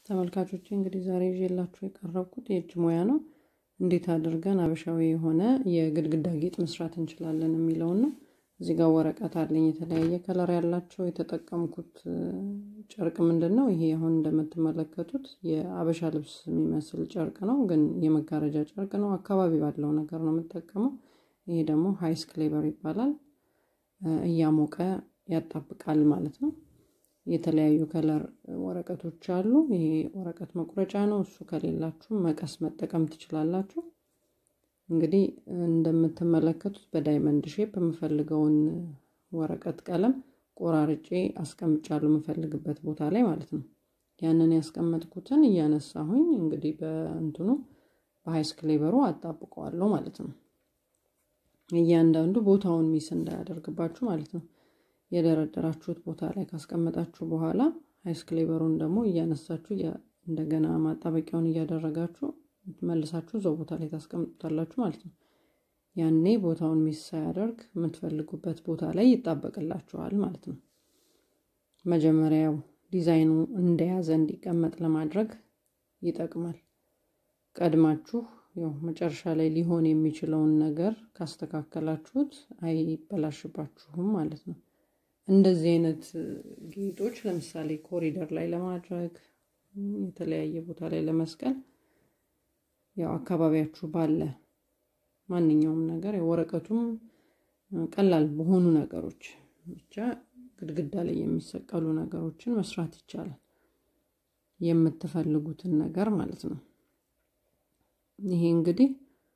ተመልካቾቼ እንግዲህ ዛሬ ይዤላችሁ የቀረብኩት የእጅ ሙያ ነው። እንዴት አድርገን አበሻዊ የሆነ የግድግዳ ጌጥ መስራት እንችላለን የሚለውን ነው። እዚህ ጋር ወረቀት አለኝ የተለያየ ከለር ያላቸው። የተጠቀምኩት ጨርቅ ምንድን ነው? ይሄ አሁን እንደምትመለከቱት የአበሻ ልብስ የሚመስል ጨርቅ ነው፣ ግን የመጋረጃ ጨርቅ ነው። አካባቢ ባለው ነገር ነው የምጠቀመው። ይሄ ደግሞ ሀይስ ክሌበር ይባላል። እያሞቀ ያጣብቃል ማለት ነው። የተለያዩ ከለር ወረቀቶች አሉ። ይሄ ወረቀት መቁረጫ ነው። እሱ ከሌላችሁ መቀስ መጠቀም ትችላላችሁ። እንግዲህ እንደምትመለከቱት በዳይመንድ ሼፕ የምፈልገውን ወረቀት ቀለም ቆራርጬ አስቀምጫለሁ፣ የምፈልግበት ቦታ ላይ ማለት ነው። ያንን ያስቀመጥኩትን እያነሳሁኝ እንግዲህ በእንትኑ በሀይስ ክሌበሩ አጣብቀዋለሁ ማለት ነው። እያንዳንዱ ቦታውን ሚስ እንዳያደርግባችሁ ማለት ነው። የደረደራችሁት ቦታ ላይ ካስቀመጣችሁ በኋላ ሀይስ ክሌበሩን ደግሞ እያነሳችሁ እንደገና ማጣበቂያውን እያደረጋችሁ መልሳችሁ እዛው ቦታ ላይ ታስቀምጡታላችሁ ማለት ነው። ያኔ ቦታውን ሚስ ሳያደርግ የምትፈልጉበት ቦታ ላይ ይጣበቅላችኋል ማለት ነው። መጀመሪያው ዲዛይኑ እንደያዘ እንዲቀመጥ ለማድረግ ይጠቅማል። ቀድማችሁ ያው መጨረሻ ላይ ሊሆን የሚችለውን ነገር ካስተካከላችሁት አይበላሽባችሁም ማለት ነው። እንደዚህ አይነት ጌጦች ለምሳሌ ኮሪደር ላይ ለማድረግ የተለያየ ቦታ ላይ ለመስቀል ያው አካባቢያችሁ ባለ ማንኛውም ነገር ወረቀቱም ቀላል በሆኑ ነገሮች ብቻ ግድግዳ ላይ የሚሰቀሉ ነገሮችን መስራት ይቻላል። የምትፈልጉትን ነገር ማለት ነው። ይሄ እንግዲህ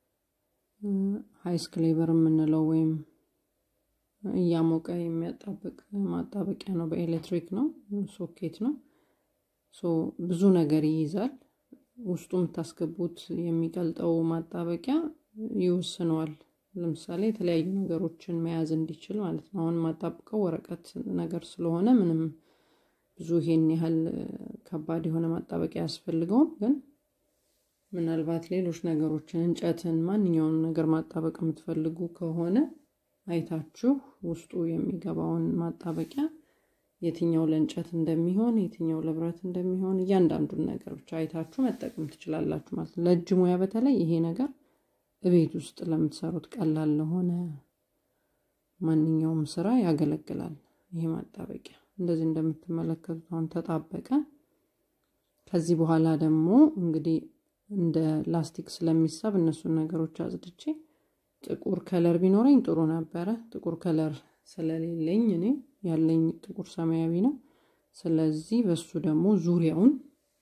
ሀይስ ክሌበር የምንለው ወይም እያሞቀ የሚያጣብቅ ማጣበቂያ ነው። በኤሌክትሪክ ነው፣ ሶኬት ነው። ብዙ ነገር ይይዛል። ውስጡ የምታስገቡት የሚቀልጠው ማጣበቂያ ይወስነዋል። ለምሳሌ የተለያዩ ነገሮችን መያዝ እንዲችል ማለት ነው። አሁን ማጣብቀው ወረቀት ነገር ስለሆነ ምንም ብዙ ይሄን ያህል ከባድ የሆነ ማጣበቂያ አያስፈልገውም። ግን ምናልባት ሌሎች ነገሮችን እንጨትን፣ ማንኛውንም ነገር ማጣበቅ የምትፈልጉ ከሆነ አይታችሁ ውስጡ የሚገባውን ማጣበቂያ የትኛው ለእንጨት እንደሚሆን የትኛው ለብረት እንደሚሆን እያንዳንዱን ነገር ብቻ አይታችሁ መጠቀም ትችላላችሁ ማለት ነው። ለእጅ ሙያ በተለይ ይሄ ነገር እቤት ውስጥ ለምትሰሩት ቀላል ለሆነ ማንኛውም ስራ ያገለግላል። ይሄ ማጣበቂያ እንደዚህ እንደምትመለከቱት አሁን ተጣበቀ። ከዚህ በኋላ ደግሞ እንግዲህ እንደ ላስቲክ ስለሚሳብ እነሱን ነገሮች አጽድቼ ጥቁር ከለር ቢኖረኝ ጥሩ ነበረ። ጥቁር ከለር ስለሌለኝ እኔ ያለኝ ጥቁር ሰማያዊ ነው። ስለዚህ በሱ ደግሞ ዙሪያውን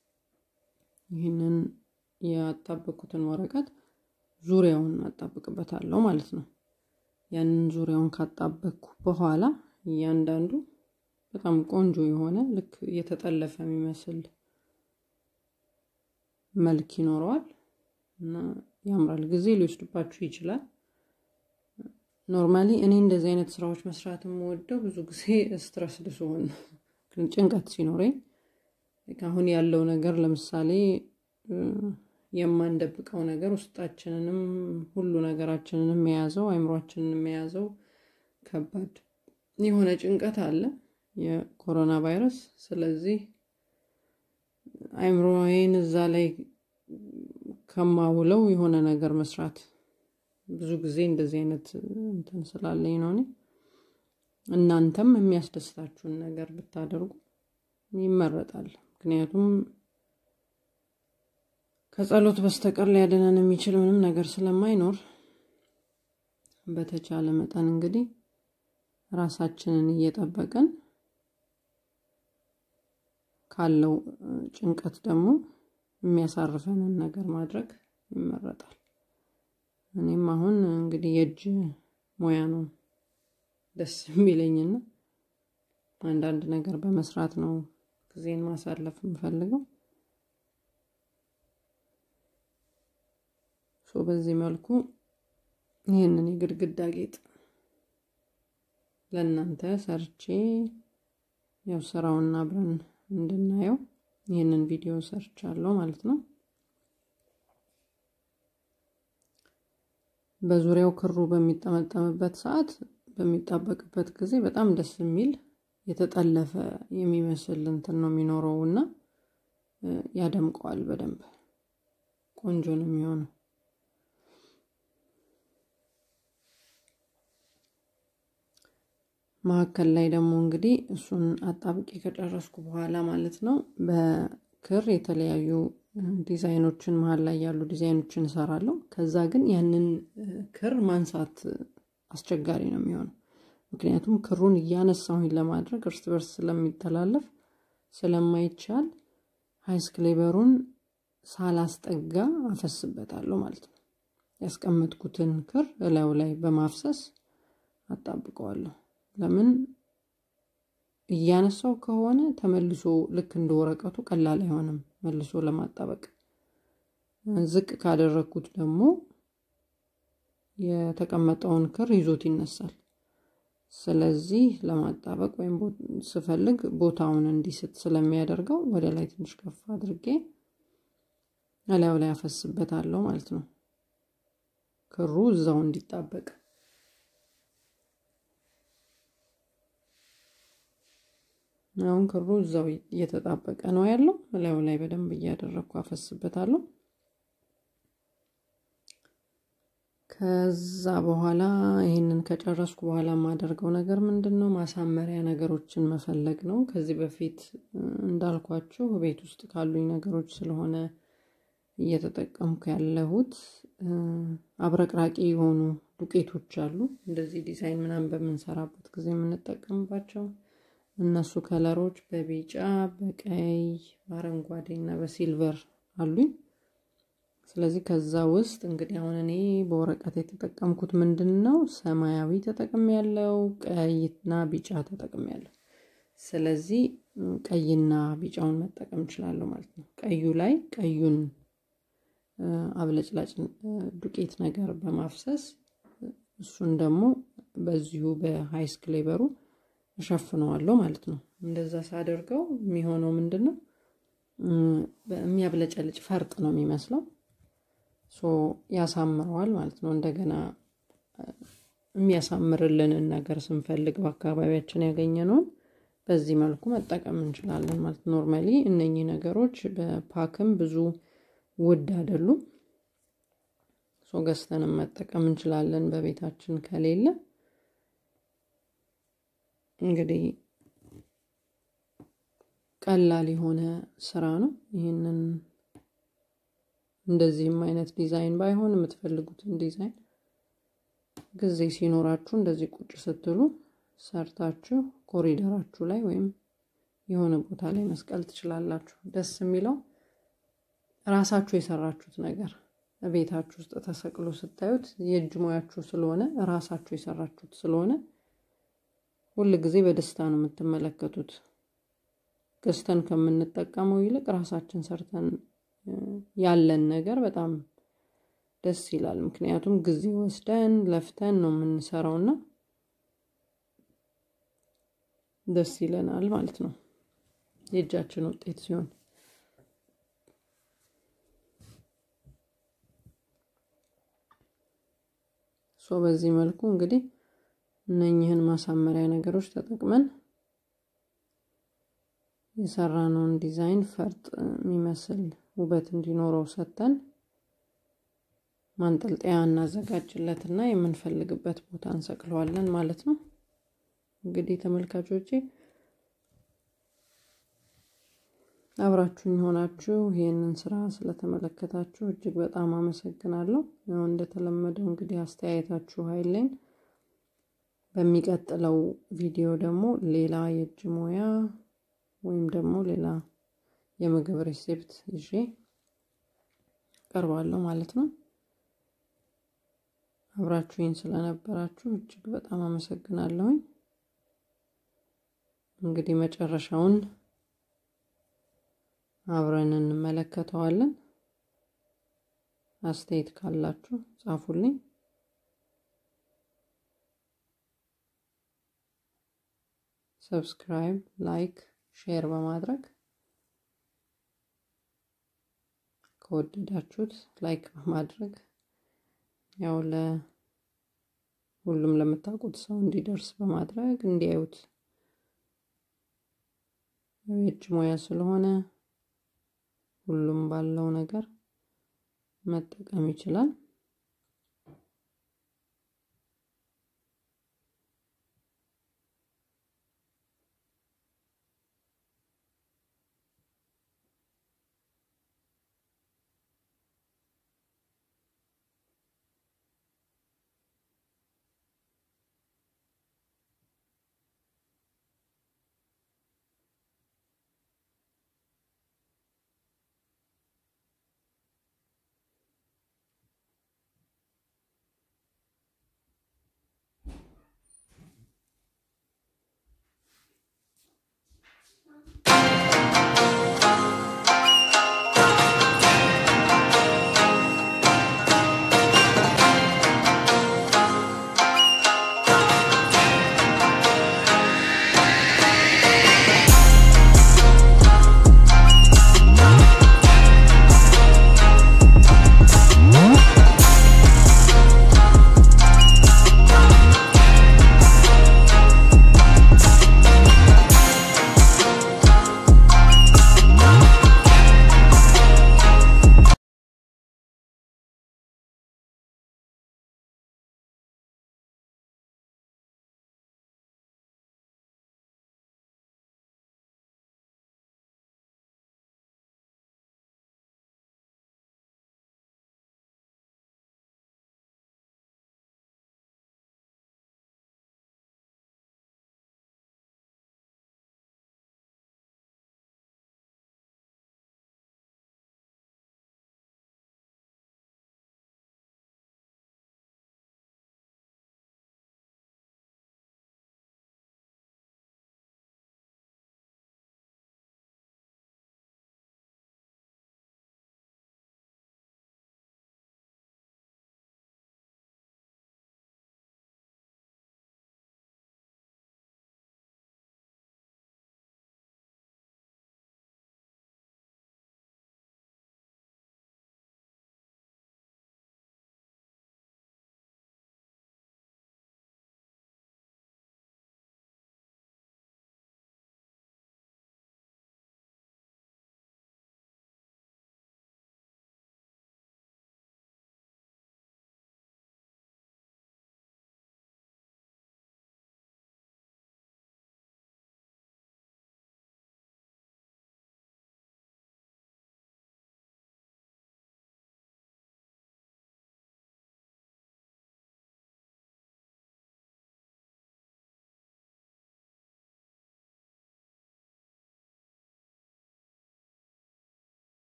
ይህንን ያጣበኩትን ወረቀት ዙሪያውን አጣብቅበታለሁ ማለት ነው። ያንን ዙሪያውን ካጣበቅኩ በኋላ እያንዳንዱ በጣም ቆንጆ የሆነ ልክ የተጠለፈ የሚመስል መልክ ይኖረዋል እና ያምራል። ጊዜ ሊወስድባችሁ ይችላል። ኖርማሊ እኔ እንደዚህ አይነት ስራዎች መስራት የምወደው ብዙ ጊዜ ስትረስ ስሆን ጭንቀት ሲኖረኝ አሁን ያለው ነገር ለምሳሌ የማንደብቀው ነገር ውስጣችንንም ሁሉ ነገራችንንም የያዘው አይምሯችንንም የያዘው ከባድ የሆነ ጭንቀት አለ፣ የኮሮና ቫይረስ። ስለዚህ አይምሮዬን እዛ ላይ ከማውለው የሆነ ነገር መስራት ብዙ ጊዜ እንደዚህ አይነት እንትን ስላለኝ ነው። እኔ እናንተም የሚያስደስታችሁን ነገር ብታደርጉ ይመረጣል። ምክንያቱም ከጸሎት በስተቀር ሊያድነን የሚችል ምንም ነገር ስለማይኖር በተቻለ መጠን እንግዲህ ራሳችንን እየጠበቅን ካለው ጭንቀት ደግሞ የሚያሳርፈንን ነገር ማድረግ ይመረጣል። እኔም አሁን እንግዲህ የእጅ ሙያ ነው ደስ የሚለኝና አንዳንድ ነገር በመስራት ነው ጊዜን ማሳለፍ የምፈልገው። ሶ በዚህ መልኩ ይህንን የግድግዳ ጌጥ ለእናንተ ሰርቼ ያው ስራውን አብረን እንድናየው ይህንን ቪዲዮ ሰርቻለሁ ማለት ነው። በዙሪያው ክሩ በሚጠመጠምበት ሰዓት በሚጣበቅበት ጊዜ በጣም ደስ የሚል የተጠለፈ የሚመስል እንትን ነው የሚኖረው እና ያደምቀዋል በደንብ ቆንጆ ነው የሚሆነው። መካከል ላይ ደግሞ እንግዲህ እሱን አጣብቄ ከጨረስኩ በኋላ ማለት ነው በክር የተለያዩ ዲዛይኖችን መሀል ላይ ያሉ ዲዛይኖችን እሰራለሁ። ከዛ ግን ያንን ክር ማንሳት አስቸጋሪ ነው የሚሆነው። ምክንያቱም ክሩን እያነሳሁኝ ለማድረግ እርስ በርስ ስለሚተላለፍ ስለማይቻል ሃይስክሌበሩን ሳላስጠጋ አፈስበታለሁ ማለት ነው። ያስቀመጥኩትን ክር እላዩ ላይ በማፍሰስ አጣብቀዋለሁ። ለምን እያነሳው ከሆነ ተመልሶ ልክ እንደ ወረቀቱ ቀላል አይሆንም መልሶ ለማጣበቅ። ዝቅ ካደረግኩት ደግሞ የተቀመጠውን ክር ይዞት ይነሳል። ስለዚህ ለማጣበቅ ወይም ስፈልግ ቦታውን እንዲስት ስለሚያደርገው ወደ ላይ ትንሽ ከፍ አድርጌ እላዩ ላይ አፈስበታለሁ ማለት ነው። ክሩ እዛው እንዲጣበቅ አሁን ክሩ እዛው እየተጣበቀ ነው ያለው። እላዩ ላይ በደንብ እያደረግኩ አፈስበታለሁ። ከዛ በኋላ ይህንን ከጨረስኩ በኋላ የማደርገው ነገር ምንድን ነው? ማሳመሪያ ነገሮችን መፈለግ ነው። ከዚህ በፊት እንዳልኳችሁ ቤት ውስጥ ካሉኝ ነገሮች ስለሆነ እየተጠቀምኩ ያለሁት አብረቅራቂ የሆኑ ዱቄቶች አሉ። እንደዚህ ዲዛይን ምናምን በምንሰራበት ጊዜ የምንጠቀምባቸው እነሱ ከለሮች በቢጫ፣ በቀይ፣ በአረንጓዴ እና በሲልቨር አሉኝ። ስለዚህ ከዛ ውስጥ እንግዲህ አሁን እኔ በወረቀት የተጠቀምኩት ምንድን ነው? ሰማያዊ ተጠቅም ያለው ቀይና ቢጫ ተጠቅም ያለው። ስለዚህ ቀይና ቢጫውን መጠቀም እችላለሁ ማለት ነው። ቀዩ ላይ ቀዩን አብለጭላጭ ዱቄት ነገር በማፍሰስ እሱን ደግሞ በዚሁ በሃይስክሌበሩ እሸፍነዋለሁ ማለት ነው። እንደዛ ሳደርገው የሚሆነው ምንድን ነው? የሚያብለጨልጭ ፈርጥ ነው የሚመስለው። ሶ ያሳምረዋል ማለት ነው። እንደገና የሚያሳምርልንን ነገር ስንፈልግ በአካባቢያችን ያገኘነውን በዚህ መልኩ መጠቀም እንችላለን ማለት ኖርማሊ እነኚህ ነገሮች በፓክም ብዙ ውድ አይደሉም። ሶ ገዝተንም መጠቀም እንችላለን በቤታችን ከሌለ እንግዲህ ቀላል የሆነ ስራ ነው። ይህንን እንደዚህም አይነት ዲዛይን ባይሆን የምትፈልጉትን ዲዛይን ጊዜ ሲኖራችሁ እንደዚህ ቁጭ ስትሉ ሰርታችሁ ኮሪደራችሁ ላይ ወይም የሆነ ቦታ ላይ መስቀል ትችላላችሁ። ደስ የሚለው ራሳችሁ የሰራችሁት ነገር ቤታችሁ ውስጥ ተሰቅሎ ስታዩት የእጅ ሙያችሁ ስለሆነ ራሳችሁ የሰራችሁት ስለሆነ ሁል ጊዜ በደስታ ነው የምትመለከቱት። ገዝተን ከምንጠቀመው ይልቅ ራሳችን ሰርተን ያለን ነገር በጣም ደስ ይላል። ምክንያቱም ጊዜ ወስደን ለፍተን ነው የምንሰራውና ደስ ይለናል ማለት ነው የእጃችን ውጤት ሲሆን። ሶ በዚህ መልኩ እንግዲህ እነኝህን ማሳመሪያ ነገሮች ተጠቅመን የሰራነውን ዲዛይን ፈርጥ የሚመስል ውበት እንዲኖረው ሰጥተን ማንጠልጠያ እናዘጋጅለትና የምንፈልግበት ቦታ እንሰቅለዋለን ማለት ነው። እንግዲህ ተመልካቾቼ አብራችሁኝ ሆናችሁ ይህንን ስራ ስለተመለከታችሁ እጅግ በጣም አመሰግናለሁ። ያው እንደተለመደው እንግዲህ አስተያየታችሁ ኃይሌን በሚቀጥለው ቪዲዮ ደግሞ ሌላ የእጅ ሙያ ወይም ደግሞ ሌላ የምግብ ሬሴፕት ይዤ ቀርባለሁ ማለት ነው። አብራችሁኝ ስለነበራችሁ እጅግ በጣም አመሰግናለሁኝ። እንግዲህ መጨረሻውን አብረን እንመለከተዋለን። አስተያየት ካላችሁ ጻፉልኝ። ሰብስክራይብ፣ ላይክ፣ ሼር በማድረግ ከወደዳችሁት ላይክ በማድረግ ያው ለሁሉም ለምታውቁት ሰው እንዲደርስ በማድረግ እንዲያዩት የእጅ ሙያ ስለሆነ ሁሉም ባለው ነገር መጠቀም ይችላል።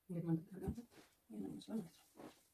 እንዴት ማለት ታደርጋለህ? ይሄን ይመስላል ማለት ነው።